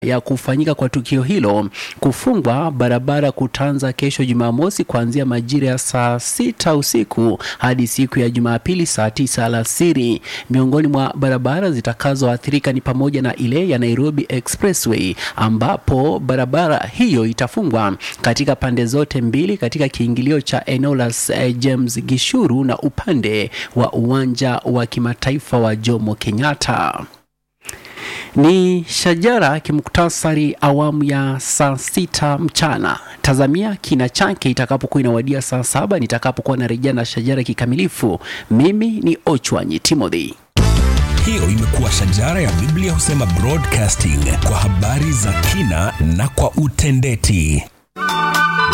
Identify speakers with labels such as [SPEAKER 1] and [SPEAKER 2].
[SPEAKER 1] ya kufanyika kwa tukio hilo. Kufungwa barabara kutaanza kesho Jumamosi kuanzia majira ya saa sita usiku hadi siku ya Jumapili saa tisa alasiri. Miongoni mwa barabara zitakazoathirika ni pamoja na ile ya Nairobi Expressway ambapo barabara hiyo itafungwa katika pande zote mbili katika kiingilio cha eneo la eh, James Gishuru na upande wa uwanja wa kimataifa wa Jomo Kenyatta. Ni shajara kimuktasari awamu ya saa sita mchana. Tazamia kina chake itakapokuwa inawadia saa saba nitakapokuwa narejea na shajara kikamilifu. Mimi ni Ochwanyi Timothy.
[SPEAKER 2] Hiyo imekuwa shajara ya Biblia husema broadcasting kwa habari za kina na kwa utendeti.